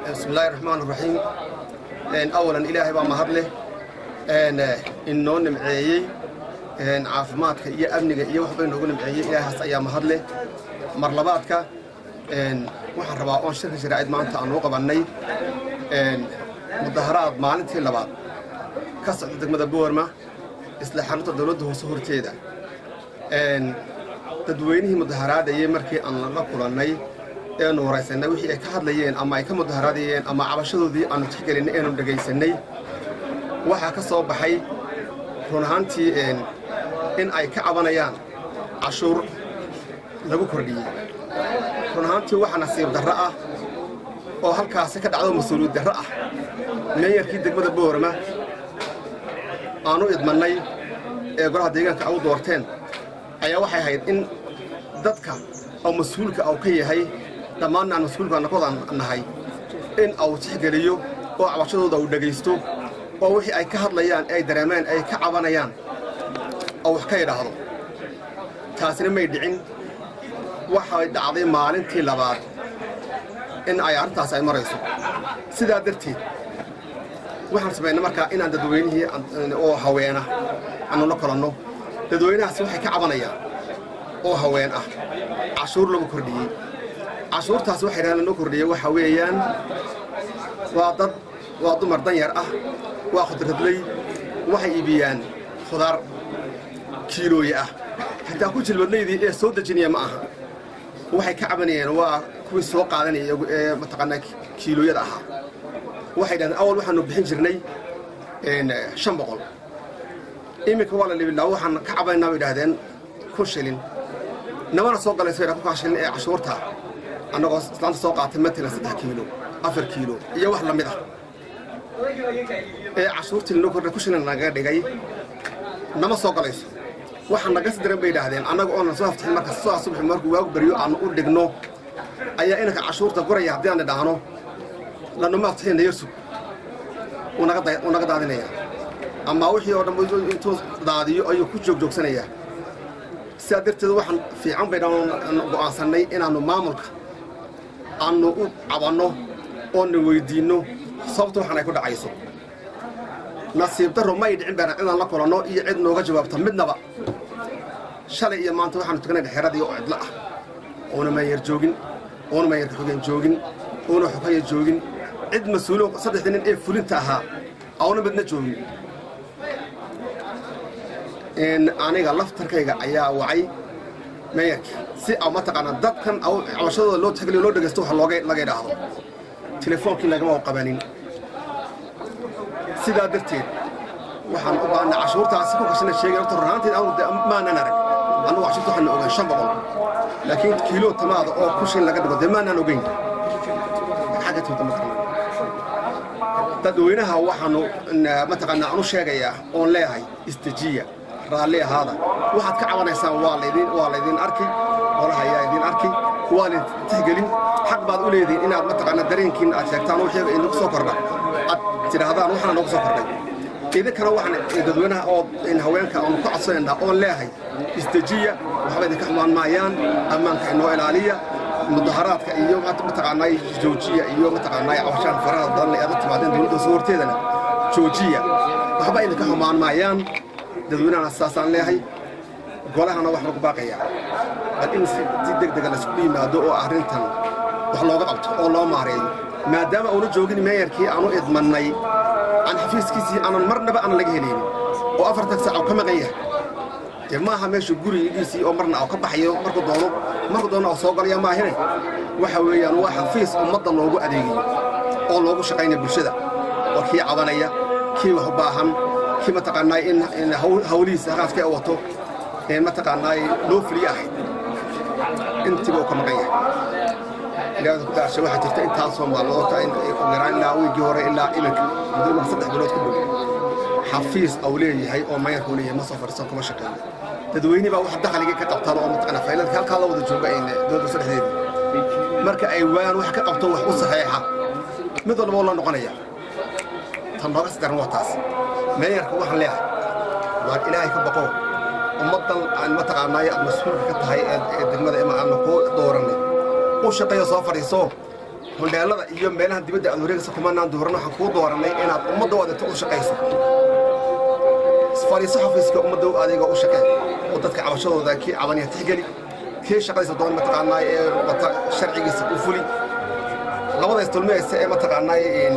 bismi illaahi raxmaan raxiim awalan ilaahay baa mahad leh inoo nimceeyey caafimaadka iyo amniga iyo waxba inoogu nimceeyey ilaahaas ayaa mahad leh mar labaadka waxaan rabaa oon shirka sharaa'id maanta aan uu qabannay mudaharaad maalintii labaad ka socda degmada boorma isla xarunta dowladda hoose horteeda dadweynihii mudaharaadayey markii aan la kulannay eenu waraysanay wixii ay ka hadlayeen ama ay ka mudaharaadayeen ama cabashadoodii aanu tixgelinay eenu dhegaysanay waxaa ka soo baxay run ahaantii in ay ka cabanayaan cashuur lagu kordhiyey run ahaantii waxa nasiib darro ah oo halkaasi ka dhacdo mas-uuliyad darro ah meeyarkii degmada boorama aanu idmannay ee golaha deegaanka au doorteen ayaa waxay ahayd in dadka oo mas-uulka au ka yahay dhammaanna aan mas-uulka nakooda nahay in au tixgeliyo oo cabashadooda uu dhegaysto oo wixii ay ka hadlayaan ay dareemeen ay ka cabanayaan oo wax ka idhaahdo taasina may dhicin waxay dhacday maalintii labaad in ay arrintaas ay marayso sidaa darteed waxaan samaynay markaa inaan dadweynihii oo haweena aanu la kolanno dadweynahaasi waxay ka cabanayaan oo haween ah cashuur lagu kordhiyey cashuurtaas waxay dhahaan lanoo kordhiyey waxa weeyaan waa dad waa dumar danyar ah waa khudradley waxay iibiyaan khudaar kiilooye ah xitaa ku jilbadlaydii ee soo dejinaya ma aha waxay ka cabanayeen waa kuwii soo qaadanaya ee mataqaanaa kiilooyada ahaa waxay dhahdeen awal waxaanu bixin jirnay shan boqol iminka waa la libilaa waxaan ka cabanaynaa bay idhahdeen kun shilin namana soo galayso idha kunkaa shilin ee cashuurta annagoo islaanta soo qaatay matalan saddex kiilo afar kiilo iyo wax la mid ah ee cashuurtii lanoo kordhay kun shilin nagaga dhigay nama soo galayso waxaa naga si daran bay idhaahdeen annaga oonan soo haftixin marka soo subaxi markuu waagu baryo aanu u dhigno ayaa inanka cashuurta guraya haddii aan idhaahno lanuma haftixina yarsug uu naga daadinaya ama wixii oo dhan intuu daadiyo ayuu ku joogjoogsanayaa sidaa darteed waxaan fiican baynaan go'aansannay inaannu maamulka aannu u cabanno oona weyddiinno sababta waxaan ay ku dhacayso nasiib darro ma ay dhicin baana cidaan la kulanno iyo cid nooga jawaabta midnaba shalay iyo maanta waxaanu tukanay dhexeeradii oo cidlo ah oona maayar joogin oona maayarka xogeen joogin oona xogaya joogin cid mas-uulo saddexdii nin ee fulinta ahaa auna midna joogin aniga laftarkayga ayaa wacay meeyarkii si a mataqaanaa dadkan cabashadooda loo tixgeliyo loo dhegaysto wax looga laga idhaahdo telefoonkii lagama u qabanin sidaa darteed waxaan u baahana cashuurtaasi ku kashana sheegay horta runaanteed anu de maanan arag annugu cashuurta waxaana ogaan shan boqol laakiin kiilo tamaada oo ku shin laga dhigo dee maanaan ogeyn xagga tuuta ma karna dadweynaha waxaanu mataqaanaa anu sheegayaa oon leeyahay istajiya raalli ahaada waxaad ka cabanaysaan waa laydin waa laydin arki qolaha ayaa idin arki waa laydin tixgelin xaq baad u leedihin inaad mataqaanaa dareenkiin aad sheegtaan wixii inagu soo kordha aad tidhaahdaan waxaana noogu soo kordhay idinkana waxaan dadweynaha oo haweenka aanu ka codsanaynaa oon leeyahay istajiya waxba idinka xumaan maayaan ammaanka inoo ilaaliya mudaharaadka iyo mataqaanaa joojiya iyo mataqaanaa cabashaan faraha badan ee aad la timaadeen dowladda soo horteedana joojiya waxba idinka xumaan maayaan dadweynahana saasaan leeyahay golahana wax lagu baaqayaa bal in si deg dega laysku yimaado oo arrintan wax looga qabto oo loo maareeyo maadaama uuna joogin meeyarkii aanu idmannay aan xafiiskiisii aanan marnaba aanan laga helaynin oo afartan saac oo ka maqan yahay dee maaha meesha gurigiisii oo marna ka baxayo markuu doono markuu doono oo soo galaya maahine waxa weeyaan waa xafiis ummadda loogu adeegayo oo loogu shaqaynaya bulshada oo kii cabanaya kii wax u baahan kii mataqaanaa in hawlihiisa haqaaska wato mataqaanaa loo fuliye ahayd intiiba uu ka maqan yahay ilaahda ku dhaarshay waxaa jirta intaasoo maalmoodta yaraan ilaa wiigii hore ilaa iminka muddo mar saddex bilood ku dhow xafiis au leeyahay oo mayarku leeyahay ma soo fadhiisan kuma shaqeeyo dadweyne baa wax dakhliga ka qabtaan oo mataqaanaa fayladka halkaa la wada jooga dowladda saddexdeedii marka ay waayaan wax ka qabto wax u saxeexa mid walba oo la noqonaya tan nooga sidaran waa taas meeyarka waxaan leeyahay waan ilaahay ka baqo ummaddan aan mataqaanaayo aad mas-uulka ka tahay ee degmada ima aanu kuu dooranay u shaqeeyo soo fadhiiso hundheelada iyo meelaha dibadda aad wareegaysa kumanaan dooran waxaan kuu doorannay inaad ummadda u adeegto u shaqayso fadhiiso xafiiska ummadda adiga u shaqee oo dadka cabashadooda kii cabaniya tixgeli kii shaqadiisa doon mataqaanaa ee wata sharcigiisa u fuli labada isdulmaysa ee mataqaanaa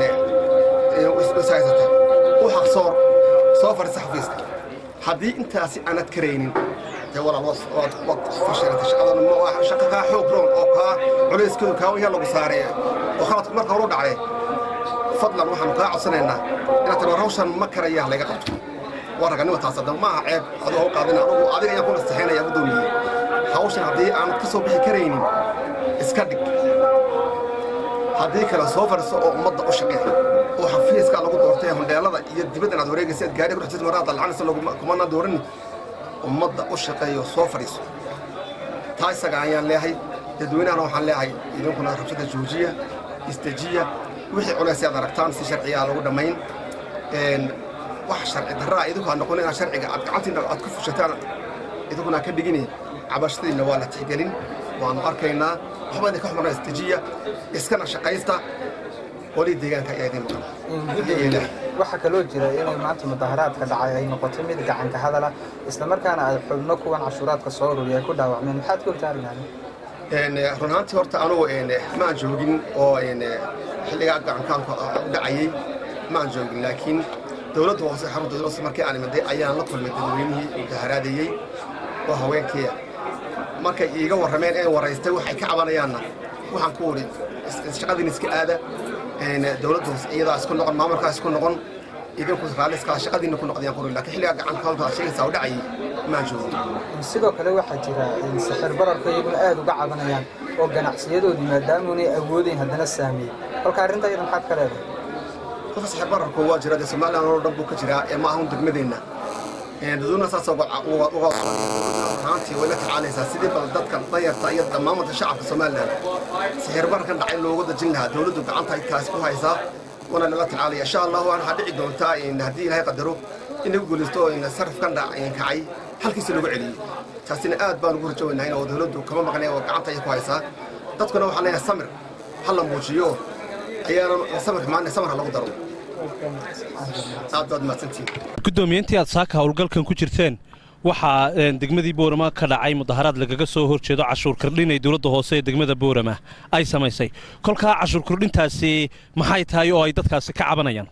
ishaysata u xaqsoor soo fadhiisa xafiiska haddii intaasi aanad karaynin dee walaal waad fashilanta shaqadan shaqa kaa xoog roon oo kaa culayskeedu kaa waya lagu saaree oo khaladku marka horu dhacday fadlan waxaanu kaa codsanaynaa inaad tiro hawshan ma karaya laga qabto waa raganima taas haddaba ma aha ceeb aduu haw qaadina anugu adiga ayaan ku nastaxaynaya guddoomiye hawshan haddii aanad ka soo bixi karaynin iska dhig haddii kale soo fadhiso oo ummadda u shaqee oo xafiiska lagu doortay hundheelada iyo dibaddan aad wareegaysa aad gaari ku dhexjirta maraa dalcanaysa kumana dooran ummadda u shaqeeyo soo fadhiiso taa isaga ayaan leeyahay dadweynahana waxaan leeyahay idinkuna rabshada joojiya istejiya wixii culays aad aragtaan si sharcigaa lagu dhammayn wax sharci darraa idinku ha noqon inaad sharciga aad gacantiina aad ku fushataan idinkuna ka dhigini cabashadiinna waa la tixgelin waanu arkaynaa waxba idinka xumarna istejiya iskana shaqaysta qolii deegaanka ayaa idin maqan waxaa kaloo jira inay maanta mudaharaadka dhacay ay noqotay mid gacanka hadala islamarkaana ay xubno kuwan cashuuraadka soo ururiya ay ku dhaawacmeen maxaad ku ogtaarinaani run ahaantii horta anugu maan joogin oo xilligaa gacankaanku u dhacayey maan joogin laakiin dowladda hoose xarunta dowladda hoose markii aan imaday ayaan la kulmay dadweynihii mudaharaadayey oo haweenkiia markay iiga warrameen ee waraystay waxay ka cabanayaanna waxaan ku wuri shaqadiin iska aada dowladda hoose iyadaa isku noqon maamulkaa isku noqon idinku raaliska shaqadiina ku noqdayaan qori laakiin xilligaa gacankaanka aad sheegaysaa u dhacayay maan joogin sidoo kale waxaa jira sixir bararka iyaguna aad uga cabanayaan oo ganacsiyadoodii maadaamuunay awoodayn haddana saameeyey kolka arrinta iyada maxaad ka leedahay horta sixir bararku waa jira dee somaliland oo dhan buu ka jiraa ee ma ahun degmadeenna dadweynaha saas uga ahaantii way la tacaalaysaa sidii bal dadka dayarta iyo dhammaamada shacabka somaliland sixir bararkan dhacay loogu dajin lahaa dowladdu gacanta kaasi ku haysaa waana lala tacaalaya insha allahu waxaa dhici doontaa haddii ilaahay qadaro in lagu guulaysto sarafkan kacay halkiisa lagu celiyey taasina aad baan ugu rajowaynahay oo dowladdu kama maqnay oo gacanta ay ku haysaa dadkuna waxaan leeyahay samir ha la muujiyo ayaana samir maana samir ha lagu daro aad baad mahadsantihiin guddoomiyeyntii aad saaka howlgalkan ku jirteen waxaa degmadii boorama ka dhacay mudaharaad lagaga soo hor jeedo cashuur kordhin ay dowladda hoose ee degmada boorama ay samaysay kolkaa cashuur kordhintaasi maxay tahay oo ay dadkaasi ka cabanayaan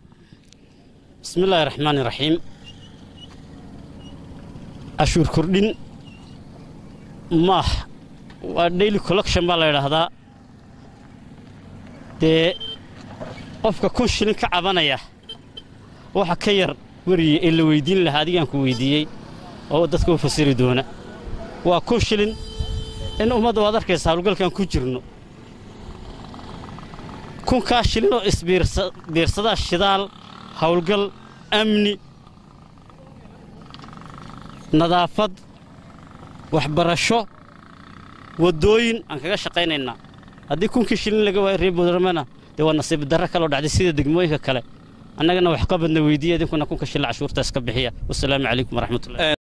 bismillaahi raxmaani raxiim cashuur kordhin maah waa daily collection baa la yidhaahdaa dee qofka kun shilin ka cabanaya waxa ka yar weriye ee la weyddiin lahaa adigaan ku weyddiiyey oo dadka u fasiri doona waa kun shilin in ummadda waad arkaysa hawlgalkan ku jirno kunkaa shilin oo isbiirsadaa shidaal hawlgal amni nadaafad waxbarasho waddooyin aan kaga shaqaynaynaa haddii kunkii shilin laga waayo reer booramana dee waa nasiib darro kaloo dhacday sida degmooyinka kale annagana waxqabadna weydiiya idinkuna kunka shilin cashuurtaas ka bixiya wasalaamu calaykum waraxmatullahi